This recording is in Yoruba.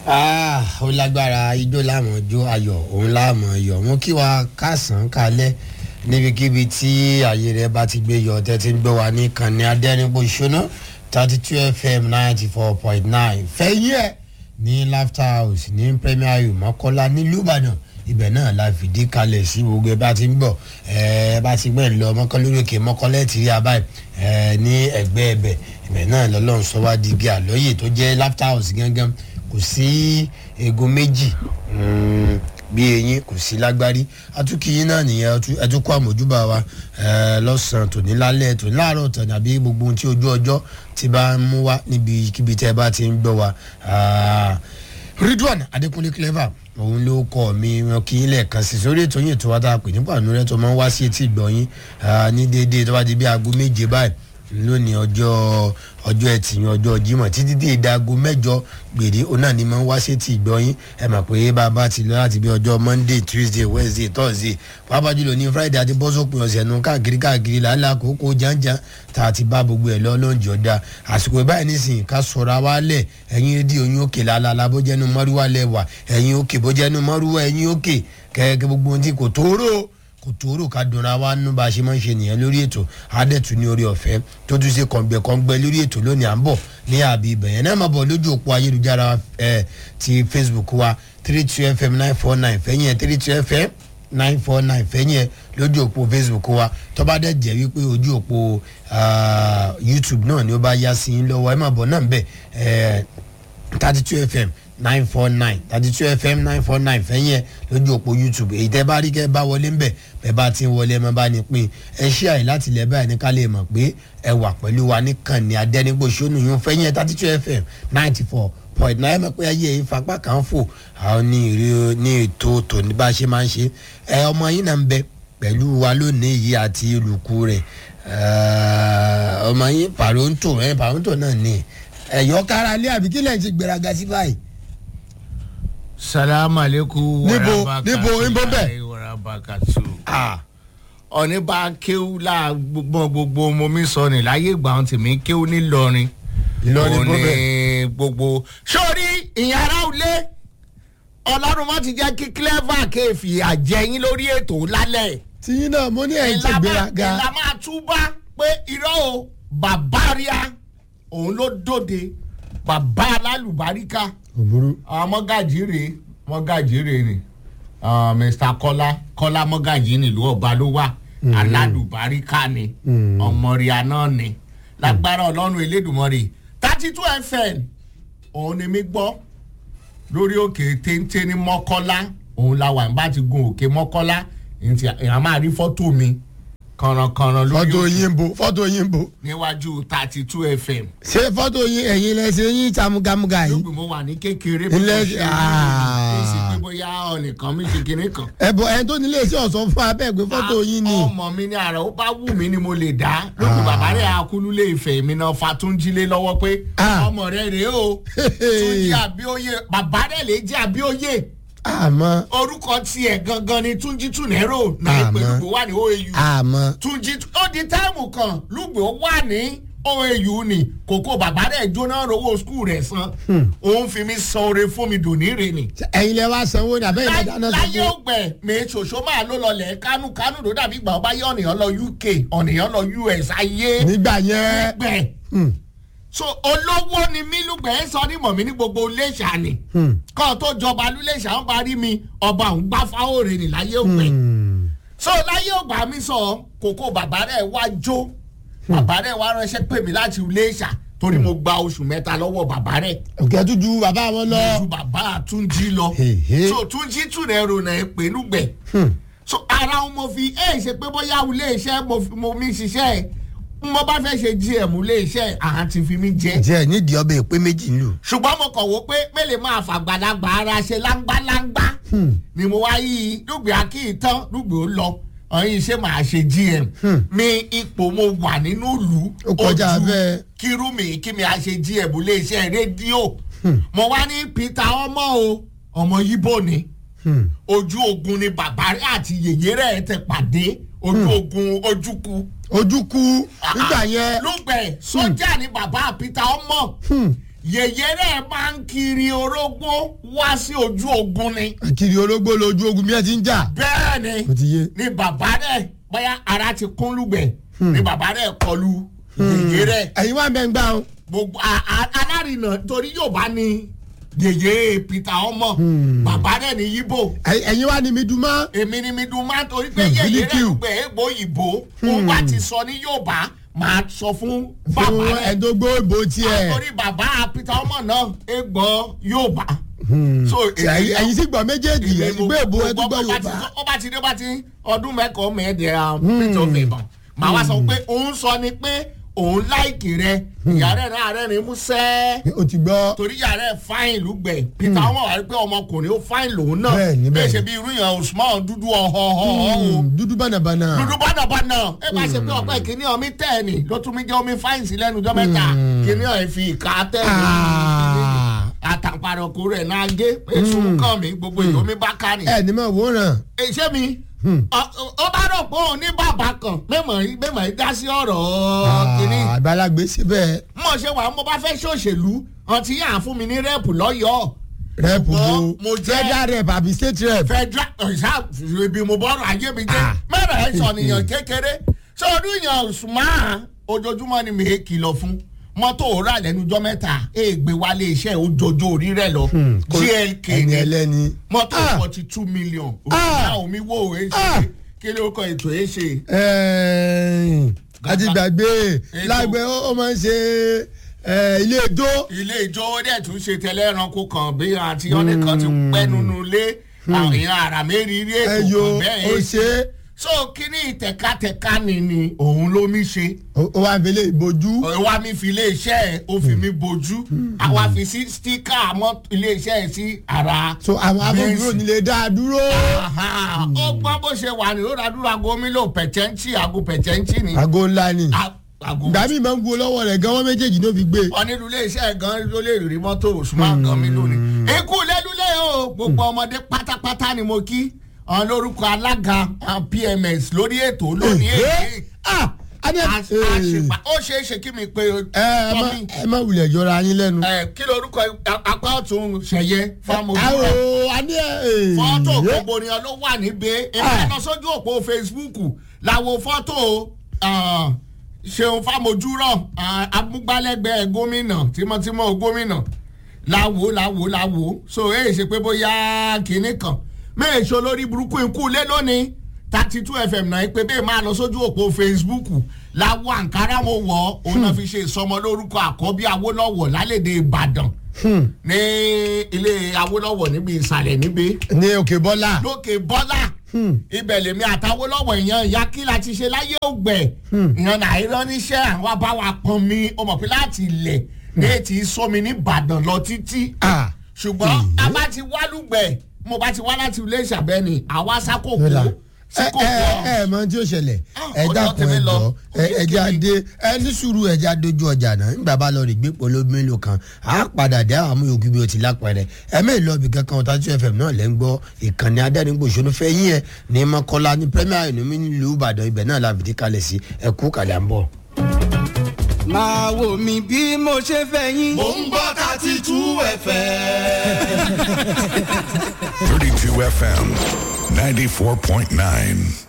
Ah, ó lágbára ijó láàmú jó ayọ̀ òun láàmú yọ̀ mú kí wa kásán kalẹ̀ níbikíbi tí ààyè rẹ̀ bá ti gbé yọ tẹ́tí ń gbé wa ní kànní adẹ́nipò ṣúná thirty two fm ninety four point nine fẹ́yìn ẹ̀ ní laughter house ní premier yu mọ́kọ́lá nílùú ìbàdàn ibẹ̀ náà la fìdí kalẹ̀ sí gbogbo ẹ bá ti ń bọ̀ ẹ bá ti gbẹ̀ ń lọ mọ́kànlélókè mọ́kànlẹ́ ti rí abáyé ẹ ní ẹgbẹ́ ẹbẹ̀ ibẹ̀ náà lọ́lọ́run sọ wá di igi àlọ́yè tó jẹ́ laughter house gángan kò sí egun méjì bí eyín kò sí lágbárí atúkìyín náà nìyẹn ẹtúkọ àmójúbà wa lọ́sàn-án tòní lálẹ́ tòní láàárọ̀ tòní àbí gbogbo ohun tí ojú ọjọ́ ti bá ń mú wá níbi kíbi tẹ́ ẹ bá ti ń gbọ́ wa ridwan adekunle clever òun ló kọ mi wọn kì í lẹ́ẹ̀kan sí sórí ètò yìí tó wá tá a pè nípa àánú rẹ tó máa ń wá sí etí ìgbọ̀nyín ní déédéé tó bá di bí aago méje báyìí lónìí ọjọ́ ọjọ́ ẹtì yẹn ọjọ́ jimoh títí dé ìdágo mẹ́jọ gbèrè òun náà ni máa ń wá sétí ìgbọ́yìn ẹ mọ̀ pé bàbá ti lọ láti bí ọjọ́ monday tuesday wednesday thursday pàápàá jùlọ ní friday àti bọ́sọ̀pọ̀ ọ̀sẹ̀ nu káàkiri káàkiri làálàá kókó jàǹjàǹ tá a ti bá gbogbo ẹ̀ lọ lóúnjẹ ọ̀dà àsìkò ìbáyìí nísìnyí ká sọ̀rọ̀ àwa lẹ̀ ẹ̀yin rédíò yín òkè làálàá bójẹ́nu mọ́rúwá lẹ́wà ẹ̀yin òkè bójẹ́nu mọ́rúwá ẹ̀yin òkè kẹ́kẹ́ gbogbo ohun tí kò tóóró kò tóóró ká dunra wa nínú bá a ṣe máa ń ṣe nìyẹn lórí ètò adẹ́tù ní orí ọ̀fẹ́ tó tún ṣe kọ̀ǹgbẹ̀kọ̀ǹgbẹ̀ lórí ètò lónìí à ń bọ̀ ní àbí ibẹ̀ yẹn náà máa bọ̀ lójú òpó ayélujára ẹ̀ ti facebook wa three two fm nine four nine fẹ́yìn ẹ̀ three two fm nine four nine fẹ́yìn ẹ̀ lójú òpó facebook wa tó bá dẹ̀ jẹ́ wípé ojú òpó youtube náà ni ó bá yá sí i lọ́wọ́ ẹ̀ máa bọ̀ náà ń bẹ̀ thirty two fm nine four nine thirty two fm nine four nine fẹ́yìn ẹ̀ lójú òpó youtube èyí tẹ́ bá rí kẹ́ bá wọlé ńbẹ̀ bẹ́ẹ̀ bá ti ń wọlé ẹ̀ máa bá ní pín ẹ ṣí àyè láti ilẹ̀ báyìí ní ká lè mọ̀ pé ẹ wà pẹ̀lú wa nìkan ní adẹ́nigbòsónù yún fẹ́yìn ẹ̀ thirty two fm ninety four point nine mọ̀ pé ayé yìí fapá kan fò àwọn ní ìrí ní ètò tòní bá a ṣe máa ń ṣe ẹ ọmọ yín náà ń bẹ pẹ̀lú wa lónìí yìí àti olùkú rẹ̀ ọmọ yín pàrọ̀ǹtò ẹ pàrọ̀ǹtò náà ní ẹ̀yọ́ kára lé àbí kílẹ̀ ti gbéraga sí báyìí salamu aleykum Níbo, níbo, níbo bẹ́ẹ̀? warabakatu ọ̀ní bá kéwú láàgbọ́n gbogbo mo mi sọ ní láyé ìgbà ohun tèmi kéwú nílọrin Ìlọrin Òun bó ni bẹ́ẹ̀? gbogbo sórí ìyàrá òlé ọlọ́run má ti jẹ́ kí clever kéèfì àjẹyìn lórí ètò lálẹ́ tìyín náà mo ní ẹ̀yìn ti gbéraga ìlà máa túbá pé irọ́ o bàbá ríà òun ló dòde bàbá alálùbáríkà òbúrú àwọn mọ́gàjì rèé mọ́gàjì rèé ni Ah, mr kọ́lá kọ́lá mọ́gàjì nílùú ọba ló wà alálùbáríkà ni ọmọrìà náà ni lágbára ọlọ́run elédùnmọ́rì thirty two fm òun ni mi gbọ́ lórí òkè téńté ní mọ́kọ́lá òun la wà nígbà tí gun òkè mọ́kọ́lá ìyá máa rí fọ́tò mi kànrànkànràn lórí fọ́tò òkè yín bo fọ́tò yín bo níwájú thirty two fm ṣé fọ́tò yín ẹ̀yin lẹ́sẹ̀ yín tamugamuga yìí lóògùn mo wà ní kékeré Ilé- ṣe Ah. é sí pé bóyá ọ̀nìkan mi ṣe kinní kan. ẹ̀bọ̀ ẹni tó nílé iṣẹ́ ọ̀sán fún abẹ́ pé fọ́tò yín ni ọmọ mi ní ara ó bá wù mí ni mo lè dá lóògùn bàbá rẹ̀ akúlúlé ìfẹ́ mi náà fatúnjílé lọ́wọ́ pé Ah. ọmọ rẹ̀ rèé o túnjí àbíòye bàbá rẹ̀ lè jẹ́ àbíòye àmọ́ orúkọ tiẹ̀ gangan ni túnjí túnẹ́rò náà Àmọ́. pẹ̀lú wà ní oau àmọ́ túnjí ó di táìmù kan lùgbò wà ní oau ni kókó bàbá rẹ̀ jóná rówó skul rẹ̀ san òun fi mi san oore fún mi dòní rè ni ẹ̀yin lẹ wá sanwó ni àbẹ́yìn lẹ dáná láyé sanwó ògbẹ mi ṣòṣó máa ló lọlẹ kánú kánú ló dàbí ìgbà ọba yẹ ọ̀nìyàn lọ uk ọ̀nìyàn lọ us ayé nígbà yẹn gbẹ. so olówó ni mí lùgbẹ́ ń sọ ní mọ̀mí ní gbogbo iléeṣà ni kọ́ tó jọba lúléṣà ń parí mi ọba òun gbá fáwọ́rẹ́ ni láyé ògbẹ. so láyé ògbà mi sọ kókó bàbá rẹ̀ wá jó bàbá rẹ̀ wá ránṣẹ́ pè mí láti iléeṣà torí mo gba oṣù mẹ́ta lọ́wọ́ bàbá rẹ̀ òkè tó ju bàbá wọn lọ ju bàbá túnjí lọ Hehe. so túnjí tún rẹ rò náà pé lùgbẹ so ara wọn mo fi ẹ ṣe pé bóyá ilé iṣẹ́ mo fi- mo mi ṣiṣẹ́ ẹ mo bá fẹ́ ṣe gm ilé iṣẹ́ àá ti fi mí jẹ jẹ́ nídìí ọbẹ̀ ìpín méjì lù ṣùgbọ́n mo kàn wó pé mélòó máa fàgbàlagbà ara ṣe láńgbáláńgbá ni mo wá yí lùgbẹ́ akíyìntàn lùgbẹ́ ó lọ ọyìn ṣé màá ṣe gm mi ipò mo wà nínú ìlú Ó kọjá bẹ́ẹ̀. kírú mi kí mi á ṣe gm ilé iṣẹ́ rédíò mo wá ní peter ọmọ o ọmọ yíbò ni ojú ogun ni bàbá rẹ àti yèyé rẹ tẹ pàdé ojú ogun ojúku. ojúkú nígbà yẹn lùgbẹ̀ sójà ni bàbá peter ọmọ yèyé rẹ máa ń kí akiri orógbó wá sí ojú ogun ni kiri ológbò lójú ogun bí ẹ ti ń jà bẹ́ẹ̀ ni ó ti yé ni bàbá rẹ̀ bóyá ara ti kún lùgbẹ̀ ni bàbá rẹ̀ kọlu yèyé rẹ̀ ẹ̀yin wà bẹ́ẹ̀ ń gbà ó gbogbo a- a- alárinà torí yorùbá ni yèyé peter ọmọ bàbá rẹ̀ ní yíbò ẹ̀yin wà ní mi dùn mọ́ èmi ni mi dùn máa torí pé Hmm, yèyé rẹ̀ BDQ. gbẹ ègbò òyìnbó òun bá ti sọ ní yorùbá máa sọ fún bàbá fún rẹ̀ ẹ̀dógbò ìbò tiẹ̀ torí bàbá peter ọmọ náà ègbò yorùbá. so ẹ̀yin ẹ̀yin sì gbọ́ méjèèjì èmi ẹ̀yin mo- gbé ìbò mo ẹ̀ tó gbọ́ gbọ́ bó bá ti yorùbá sọ- ó bá ti dé bá ti ọdún mẹ́kọ̀ọ́ mẹ́ẹ̀ẹ́dẹ̀ẹ́ra peter ọ̀fẹ̀bọ̀n màá wá sọ pé òun sọ ni pé òun láìkì rẹ ìyá rẹ̀ náà rẹ̀ ní músẹ́ o ti gbọ́ torí ìyá rẹ̀ fáìn lùgbẹ̀ peter ọmọ wà pé ọmọkùnrin ó fáìn lòun náà Bẹ́ẹ̀ni, bẹ́ẹ̀ bẹ́ẹ̀ni. ṣe bí irú yẹn usman dúdú ọ̀họ̀ọ̀họ̀ o Hmm, dúdú bànàbànà dúdú bánàbánà ẹ bá ṣe pé ọ̀pẹ kìíní ọmí tẹ̀ ni ló tún mi jẹ́ omi fáìn sí lẹ́nu ọjọ́ mẹ́ta kìíní ọ̀ fi ìka tẹ̀ ni Ah. àtàpàrọ̀kù rẹ̀ náà gé èso kàn mí gbogbo èyí omi bá ká ni ẹ̀ ní mọ̀ wòran ṣé mi ọ- ọ- ó bá rò pé òun ní bàbá kan mẹ́mọ̀ yìí mẹ́mọ̀ yìí dá sí ọ̀rọ̀ kìíní àgbàlagbé síbẹ̀ mo ṣe wà mo bá fẹ́ ṣòṣèlú ọtí yà fún mi ní rẹ́ẹ̀pù lọ́yọ̀ọ́ rẹ́pù Ṣùgbọ́n bo mo jẹ́- federal rep àbí state rep federal ọ̀sá ibi mo bọ́rọ̀ ayé mi jẹ́ Ah. mẹ́rẹ̀ ẹ̀ sọ̀nìyàn kékeré sọ́ọ́dún yàn sùnmọ́ ojoojúmọ́ ni mi è kìlọ̀ fún mọ́tò rà lẹ́nujọ́ mẹ́ta èègbé wálé iṣẹ́ ojoojó orí rẹ̀ lọ kò- glk ẹni ni ẹlẹ́ni mọ́tò Ah. forty two million Ah. òkúta omi wo èé Ah. ṣe kí ló kọ ètò èé ṣe. ẹ̀ẹ́n, àti gbàgbé Ètò. lágbẹ́ ó ó máa ń ṣe ẹ̀, ilé ijó ilé ìjọ ó dẹ̀ tún ṣe tẹ́lẹ̀ ẹranko kan bí àti ọ́nì kan ti pẹ́ nínú ilé àwọn àrà mẹ́rin rí ètò ẹyọ kan bẹ́ẹ̀ ó èé ṣe é. so kíní ìtẹ̀kátẹ̀ká ni ni òun ló mi ṣe ó ó wá fi lè bojú wa mi fi iléeṣẹ́ ẹ̀ ó fi mi bojú àwa fi sí stíkà mọ́ iléeṣẹ́ ẹ̀ sí ara so àwọn afọ́ndúró nílé dá a dúró Aha, ó gbọ́ bó ṣe wà ní ó dàdúrà aago mi lò pẹ̀tẹ́ǹtì aago pẹ̀tẹ́ǹtì ni àgọ́ ńlá ni A- aago ìgbà míì máa ń wo lọ́wọ́ rẹ̀ gan wọ́n méjèèjì ló fi gbé ọ̀nìlú iléeṣẹ́ gan ló lè rí mọ́tò òṣùmá gan mi lónìí. ikú lẹ́lúlẹ̀ o gbogbo ọmọdé pátápátá ni mo kí ọ̀n lórúkọ alága ah, pms lórí ètò lónìí èyí ah adé ẹ àṣìpà ó ṣeé ṣe kí mi pe ẹ má tọ́mí ẹ má wulẹ̀ jọra yín lẹ́nu. ẹ kí lorúkọ apá ọ̀tún ṣẹ̀yẹ fámọ́jú ẹ o adé ẹ fọ́tò yé. gbogbo ènìyàn ló wà níbẹ̀ èmi Ah. lọ sójú òpó facebook làwọn fọ́tò ah, ṣeun fámojúrọ̀ ah, amúgbálẹ́gbẹ̀ẹ́ gómìnà tímọ́tímọ́ gómìnà làwò làwò làwò so èyí ṣe pé bóyá kinní kan méèṣó lórí burúkú ikú lé lónìí thirty two fm náà pé bẹ́ẹ̀ máa lọ sójú òpó facebook làwọ̀ àǹkárá mo wọ̀ òun náà fi ṣe ìsọmọ lórúkọ àkọ́bí awólọ́wọ̀ lálẹ́dẹ̀ ìbàdàn ní ilé awólọ́wọ̀ níbi ìsàlẹ̀ níbi ní òkè bọ́lá lókè bọ́lá ibẹ̀ lèmi àtàwólọ́wọ̀ èèyàn ìyá kí la ti ṣe láyé ògbẹ̀ ìyàn nàìjíríà níṣẹ́ àwọn abáwa pọn mi ó mọ̀ pé láti ilẹ̀ ní ètí sómi ní ìbàdàn lọ títí Ah. ṣùgbọ́n a bá ti wá lùgbẹ̀ mo bá ti wá láti ilé ìṣàbẹ́ni àwa sákòkò Yọ̀lá. sí ẹ kòkò ẹ ẹ mọ tí ó ṣẹlẹ̀ Ah, ẹ ọjọ́ dákun tèmi ẹ lọ. jọ ẹ Ojú ẹja kìíní. dé ẹ ní sùúrù ẹja dojú ọjà náà nígbà bá lọ rí gbé polo mélòó kan á padà dé àwọn amúyòkú bí o ti lápẹrẹ ẹ mẹ́rin lọ bí kankan ọ̀tá tí fm náà lẹ́ ń gbọ́ ìkànnì adẹ́rìngbòsónú fẹ́ yín ẹ ní mọ́kọ́lá ní premier ìnumí nílùú ìbàdàn ibẹ̀ náà la fìdí kalẹ̀ sí ẹ kú kàlẹ́ à ń bọ̀. máa wò mí bí mo ṣe fẹ́ yín. Mo ń gbọ́ thirty two FM. 32 FM 94.9.